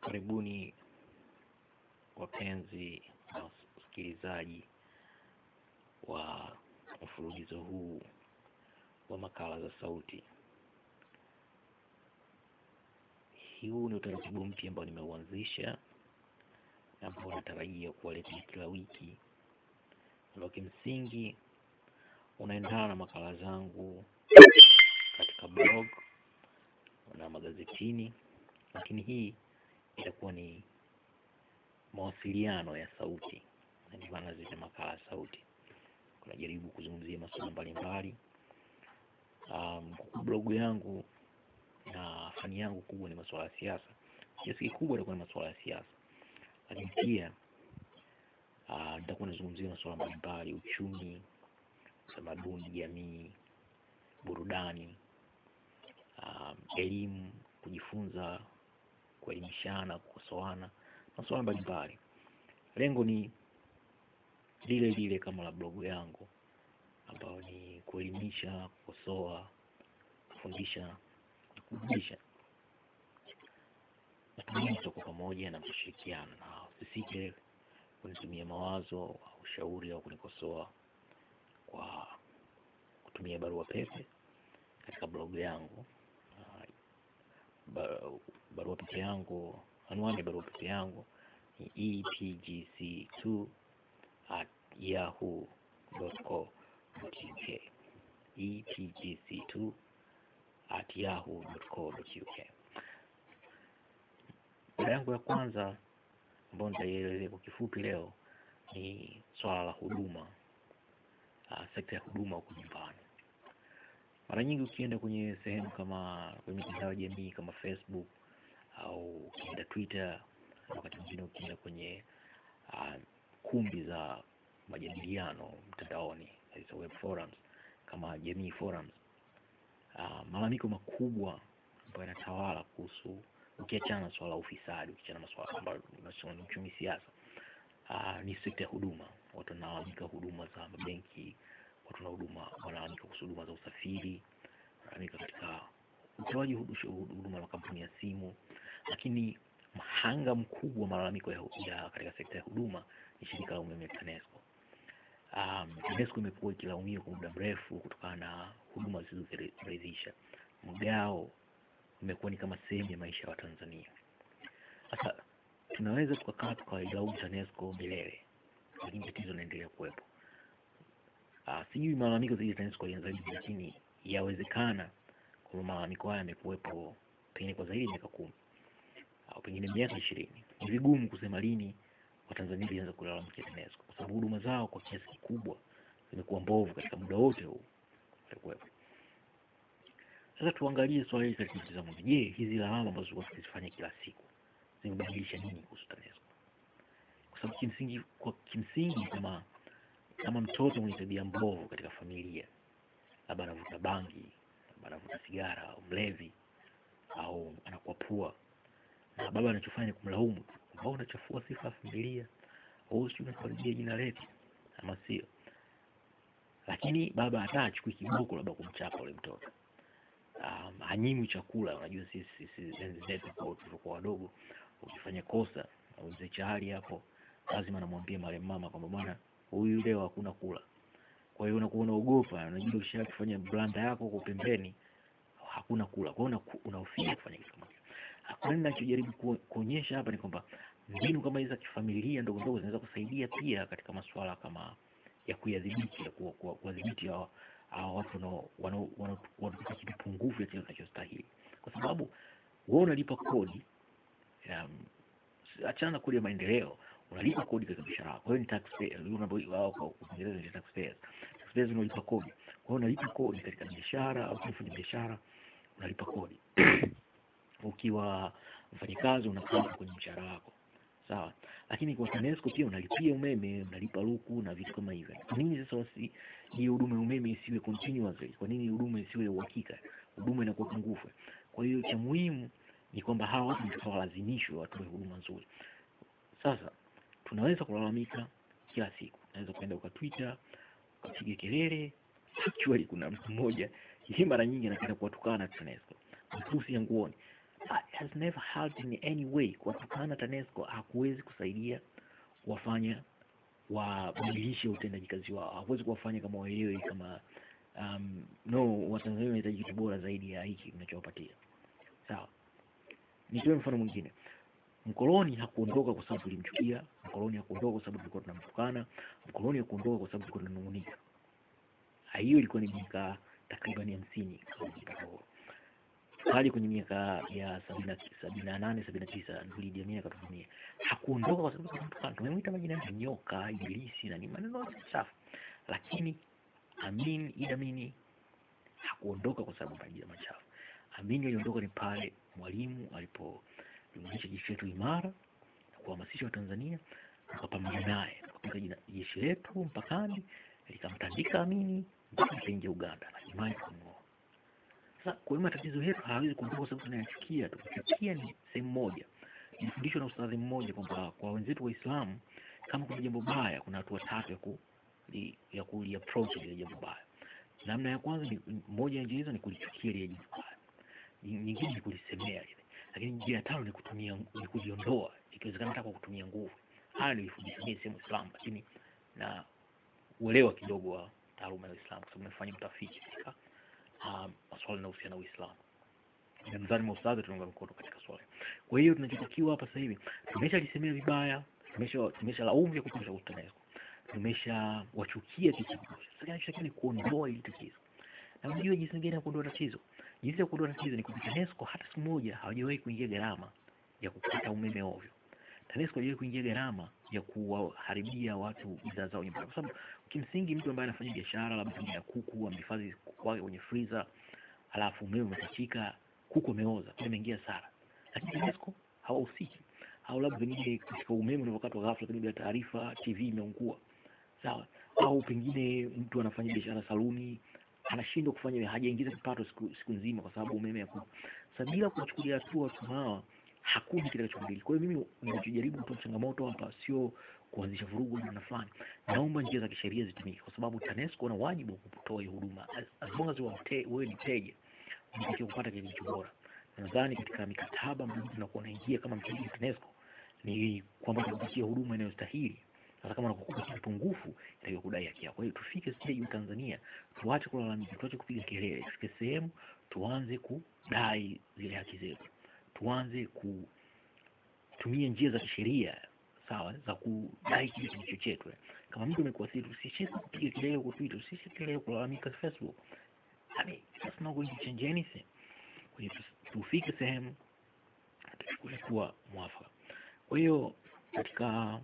Karibuni wapenzi na wasikilizaji wa mfululizo huu wa makala za sauti. Huu ni utaratibu mpya ambao nimeuanzisha ambao natarajia kuwaletea kila wiki, ambao kimsingi unaendana na makala zangu katika blog na magazetini, lakini hii itakuwa ni mawasiliano ya sauti, na ndio maana zita makala ya sauti. Kunajaribu kuzungumzia masuala mbalimbali. Um, blogu yangu na fani yangu kubwa ni masuala ya siasa. Kiasi kikubwa itakuwa ni masuala ya siasa, lakini pia uh, nitakuwa nazungumzia masuala mbalimbali: uchumi, utamaduni, jamii, burudani, um, elimu, kujifunza, kuelimishana, kukosoana, masuala mbalimbali. Lengo ni lile lile kama la blogu yangu, ambayo ni kuelimisha, kukosoa, kufundisha na kuburudisha. Natumaini tutakuwa pamoja na kushirikiana, na usisite kunitumia mawazo au ushauri au kunikosoa kwa kutumia barua pepe katika blogu yangu. Uh, ba- barua pepe yangu, anwani ya barua pepe yangu ni epgc2 at yahoo.co.uk epgc2 at yahoo.co.uk. Mada yangu ya kwanza ambayo nitaielezea kwa kifupi leo ni swala la huduma, uh, sekta ya huduma huku nyumbani. Mara nyingi ukienda kwenye sehemu kama kwenye mitandao ya jamii kama Facebook au ukienda Twitter, na wakati mwingine ukienda kwenye uh, kumbi za majadiliano mtandaoni, hizo web forums kama jamii forums, uh, malalamiko makubwa ambayo yanatawala kuhusu, ukiachana na swala la ufisadi, ukiachana na swala ambayo ni uchumi, siasa, uh, ni sekta ya huduma. Watu wanalalamika huduma za mabenki, watu na huduma wanalalamika kuhusu huduma za usafiri, wanalalamika katika utoaji hudu- huduma za makampuni ya simu, lakini mhanga mkubwa wa malalamiko ya, ya katika sekta ya huduma ni shirika la umeme TANESCO. Um, TANESCO imekuwa ikilaumiwa kwa muda mrefu kutokana na huduma zisizoridhisha. Mgao umekuwa ni kama sehemu ya maisha ya Watanzania. Sasa tunaweza tukakaa tukailaumu TANESCO milele, lakini tatizo linaendelea kuwepo. Uh, sijui malalamiko zaidi ya TANESCO yalianza lini, lakini yawezekana kwamba malalamiko haya yamekuwepo pengine kwa zaidi ya miaka kumi au pengine miaka ishirini. Ni vigumu kusema lini Watanzania walianza kulalamikia TANESCO kwa sababu huduma zao kwa kiasi kikubwa zimekuwa mbovu katika muda wote huu walikuwepo. Sasa tuangalie swala hili katika mtazamo mwingine. Je, hizi lawama ambazo tulikuwa tukizifanya kila siku zimebadilisha nini kuhusu TANESCO? Kwa sababu kimsingi, kwa kimsingi kama kama mtoto mwenye tabia mbovu katika familia, labda anavuta bangi, labda anavuta sigara au mlevi au anakuwa pua, na baba anachofanya ni kumlaumu tu, kwamba unachafua sifa ya familia, au sijui unakaribia jina letu, ama sio? Lakini baba hata achukui kiboko labda kumchapa ule mtoto um, hanyimwi chakula. Unajua sisi sisi enzi zetu kwa tulivyokuwa wadogo, ukifanya kosa au mzee Chali hapo, lazima namwambia marehemu mama kwamba bwana, huyu leo hakuna kula. Kwa hiyo unakuwa unaogopa, unajua ukishafanya blanda yako huko pembeni, hakuna kula. Kwa hiyo unaku- unahofia kufanya kitu kama hicho. Kwa nini nachojaribu ku- kuonyesha hapa ni kwamba mbinu kama hizi za kifamilia ndogo ndogo zinaweza kusaidia pia katika masuala kama ya kuyadhibiti ya kuwa- kuwa- kuwadhibiti hao hao watu wanao- wanao- wanao- wanatupa kitu pungufu ya kile kinachostahili, kwa sababu wewe unalipa kodi um, achana na kodi ya maendeleo, unalipa kodi katika biashara yako. Wewe ni taxpayer, unapo- wao kwa Kiingereza ni taxpayers. Taxpayers unalipa kodi, kwa hiyo unalipa kodi katika biashara au kufanya biashara, unalipa kodi ukiwa mfanyakazi unakaa kwenye mshahara wako sawa, lakini kwa TANESCO pia unalipia umeme, unalipa luku na vitu kama hivyo. Kwa nini sasa wasi hii huduma ya umeme isiwe continuously? Kwa nini huduma isiwe ya uhakika? Huduma inakuwa pungufu. Kwa hiyo cha muhimu ni kwamba hawa watu ndio walazimishwe watoe huduma nzuri. Sasa tunaweza kulalamika kila siku, unaweza kwenda uka Twitter ukapiga kelele. Actually kuna mtu mmoja yeye mara nyingi anapenda kuwatukana TANESCO, matusi ya nguoni has never helped in any way. Kuwatukana TANESCO hakuwezi kusaidia kuwafanya wabadilishe utendaji kazi wao, hakuwezi kuwafanya kama waelewe kama um, no Watanzania wanahitaji kitu bora zaidi ya hiki kinachowapatia. Sawa, nitoe mfano mwingine. Mkoloni hakuondoka kwa sababu tulimchukia. Mkoloni hakuondoka kwa sababu tulikuwa tunamtukana. Mkoloni hakuondoka kwa sababu tulikuwa tunanung'unika. Hiyo ilikuwa ni miaka takriban hamsini kabla ya uhuru hadi kwenye miaka ya sabini na nane sabini na tisa ndio Idi Amin akatuvamia. Hakuondoka kwa sababu tunamtukana, tumemwita majina ya nyoka, ibilisi na ni maneno yote safi, lakini Amin Idi Amin hakuondoka kwa sababu majina machafu. Amin aliondoka ni pale Mwalimu alipojumuisha jeshi letu imara na kuhamasisha Watanzania, tukapambana naye, tukapiga jeshi letu mpakani, likamtandika Amini mpaka likaingia Uganda na hatimaye tukamng'oa. Sasa kwa hiyo matatizo yetu hawezi kuondoka kwa sababu tunayachukia tu. Kuchukia ni sehemu moja. Nilifundishwa na ustadhi mmoja kwamba kwa wenzetu Waislamu kama kuna jambo baya, kuna hatua tatu ya ku li, ya kuli approach ile jambo baya. Namna ya kwanza ni moja ya njia hizo ni kulichukia ile jambo baya, nyingine ni kulisemea ile, lakini njia ya tano ni kutumia ni kuliondoa, ikiwezekana hata kwa kutumia nguvu. Haya nilifundishwa mimi sehemu Islam, lakini na uelewa kidogo wa taaluma ya Uislamu kwa sababu nafanya utafiti katika uh, masuala yanayohusiana na Uislamu. Nadhani maustadhi tunaunga mkono katika swala. Kwa hiyo tunachotakiwa hapa sasa hivi tumeshalisemea vibaya, tumesha tumesha laumu vya kutosha kwa TANESCO, tumesha wachukia kitu kutosha. Sasa kinachotakiwa ni kuondoa hili tatizo, na unajua jinsi gani ya kuondoa tatizo? Jinsi ya kuondoa tatizo ni kwamba TANESCO hata siku moja hawajawahi kuingia gharama ya kukata umeme ovyo. TANESCO hajawahi kuingia gharama ya kuwaharibia watu bidhaa zao nyumbani, kwa sababu kimsingi mtu ambaye anafanya biashara labda ya kuku amehifadhi kuku wake kwenye freezer, alafu umeme umekatika, kuku ameoza, kwa imeingia hasara, lakini TANESCO hawahusiki. Au labda pengine katika umeme unavyokatwa ghafla bila taarifa, TV imeungua, sawa. Au pengine mtu anafanya biashara saluni, anashindwa kufanya, hajaingiza kipato siku, siku nzima kwa sababu umeme hakupo. Sasa bila kuwachukulia hatua watu hawa hakuna kitakachobadilika. Kwa hiyo mimi ninachojaribu kutoa changamoto hapa sio kuanzisha vurugu na fulani. Naomba njia za kisheria zitumike, kwa sababu TANESCO wana wajibu wa kutoa huduma as long as wewe ni mteja, unatakiwa kupata kile kilicho bora. Nadhani katika mikataba ambayo tunakuwa naingia kama mteja wa TANESCO ni kwamba tunapatia huduma inayostahili. Sasa kama unakupa kitu pungufu, inatakiwa kudai haki yako. Kwa hiyo tufike stage wa Tanzania, tuache kulalamika, tuache kupiga kelele, tufike sehemu tuanze kudai zile haki zetu tuanze kutumia njia za kisheria sawa, za kudai kile kilicho chetu. Kama mtu amekuathiri, usicheze kupiga kelele kwa Twitter, usicheze kelele kulalamika Facebook. I mean, that's not going to change anything. Kwa hiyo tufike sehemu tuchukue hatua mwafaka. Kwa hiyo katika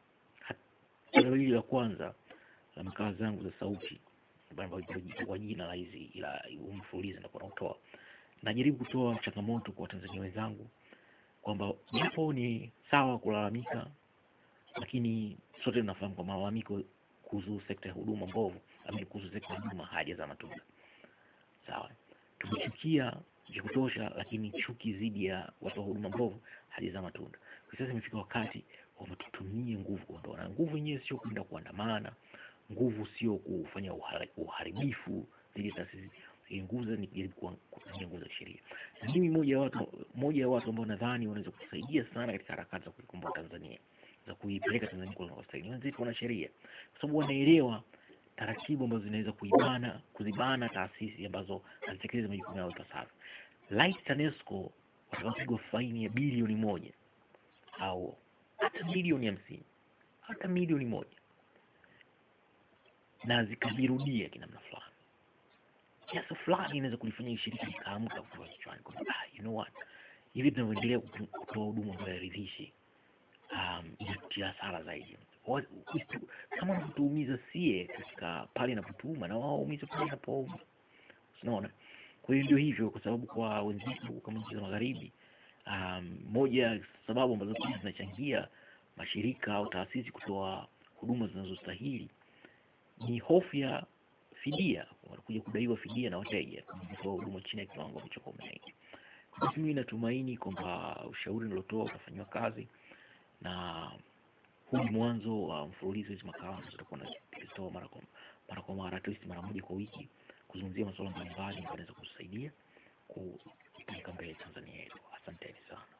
hatua hili la kwanza la makala zangu za sauti kwa jina la hizi ila umfululizo nitakuwa nautoa najaribu kutoa changamoto kwa Watanzania wenzangu kwamba japo ni sawa kulalamika, lakini sote tunafahamu kwamba malalamiko kuhusu sekta ya huduma mbovu, lakini kuhusu sekta ya huduma hajazaa matunda. Sawa, tumechukia vya kutosha, lakini chuki dhidi ya watu wa huduma mbovu hajazaa matunda. Kwa sasa imefika wakati kwamba tutumie nguvu kuondoa, na nguvu yenyewe sio kwenda kuandamana, nguvu sio kufanya uharibifu dhidi ya taasisi nguvu ni kujaribu kutumia nguvu za kisheria. Na mimi moja ya watu moja ya watu ambao nadhani wanaweza kusaidia sana katika harakati za kuikomboa Tanzania, za kuipeleka Tanzania kwa wanastahili, wenzetu wana sheria, kwa sababu wanaelewa taratibu ambazo zinaweza kuibana kuzibana taasisi ambazo hazitekelezi majukumu yao ipasavyo. Like TANESCO watakapigwa faini ya bilioni moja au hata milioni hamsini hata milioni moja na zikajirudia kinamna fulani kiasi fulani inaweza kulifanya shirika likaamka kutoka kichwani kwamba ah, you know what, hivi tunavyoendelea kutoa huduma ambayo hairidhishi, um, inatia hasara zaidi. Kama natuumiza sie katika pale inapotuuma na wao waumize pale inapouma, unaona. Kwa hiyo ndio hivyo, kwa sababu kwa wenzetu kama nchi za magharibi, um, moja ya sababu ambazo pia zinachangia mashirika au taasisi kutoa huduma zinazostahili ni hofu ya fidia, wanakuja kudaiwa fidia na wateja kutoa huduma chini ya kiwango ambacho umeaini. Basi mimi natumaini kwamba ushauri nilotoa utafanyiwa kazi, na huu ni mwanzo wa mfululizo hizi makala ambazo tutakuwa nazitoa mara kwa mara kwa mara, at least mara moja kwa wiki, kuzungumzia masuala mbalimbali ambayo yanaweza kusaidia kupeleka mbele Tanzania yetu. Asanteni sana.